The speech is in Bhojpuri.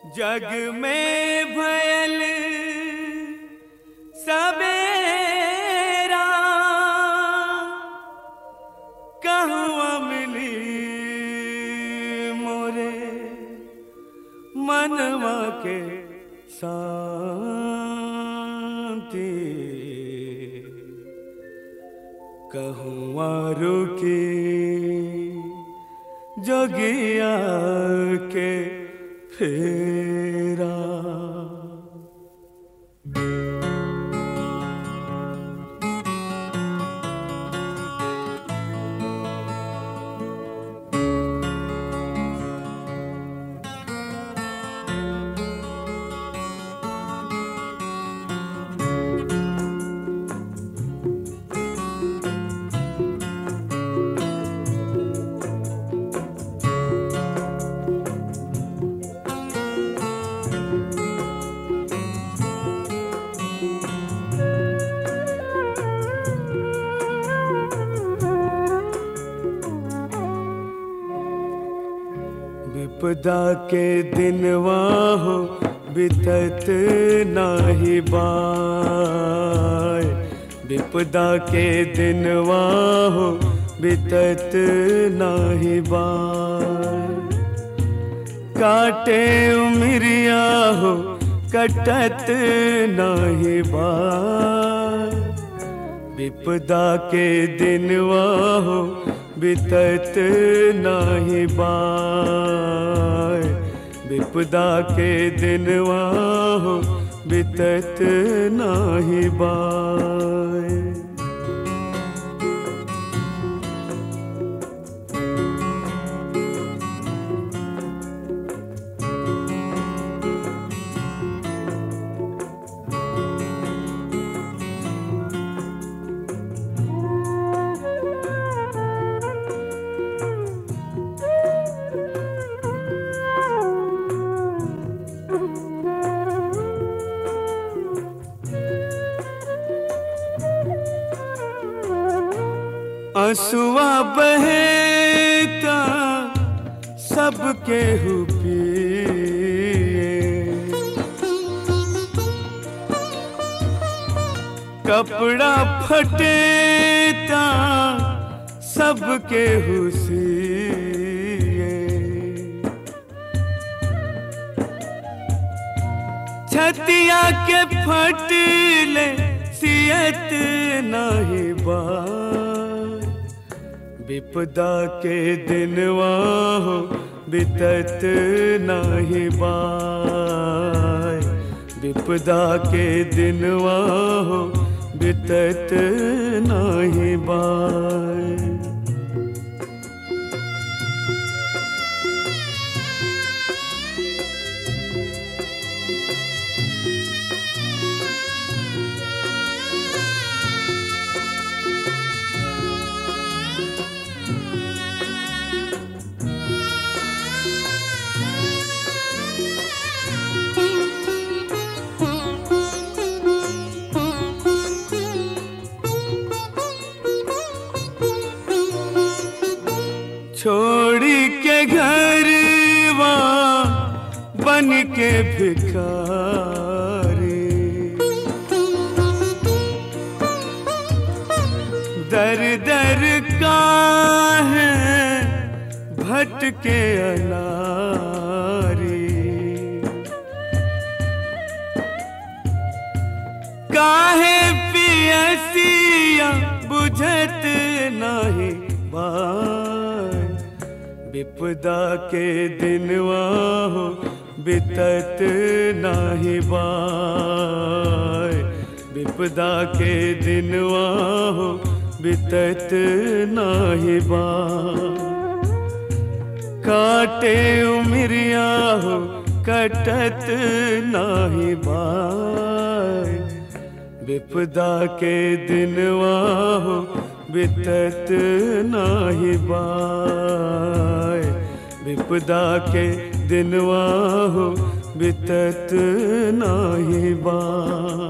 जग में भयल सवेरा कहवा मिली मोरे मनवा के शांति कहवा रुकी जोगिया के फेरा विपदा के दिनवा हो बितत नाही बाय विपदा के दिनवा हो बितत नाही बाय काटे उमरिया हो कटत नाही बाय विपदा के दिनवा हो बितत नाही बाय विपदा के दिनवा हो बितत नाही बाय असुआ बहेता सबके हुपिए कपड़ा फटेता सबके हुसिए छतिया के फटले सियत नहीं बार विपदा के दिनवा हो बितत नाही बाय विपदा के दिनवा हो बितत नाही बाय छोड़ी के घर बन के भिखारी दर दर का है भटके अनारी काहे पियसिया बुझत नहीं बाय विपदा के दिनवा हो बितत नाही बाय विपदा के दिनवा हो बितत नाही बाय काटे उमरिया हो कटत नाही बाय विपदा के दिनवा हो बितत नाही बाय विपदा के दिनवा हो बितत नाही बाय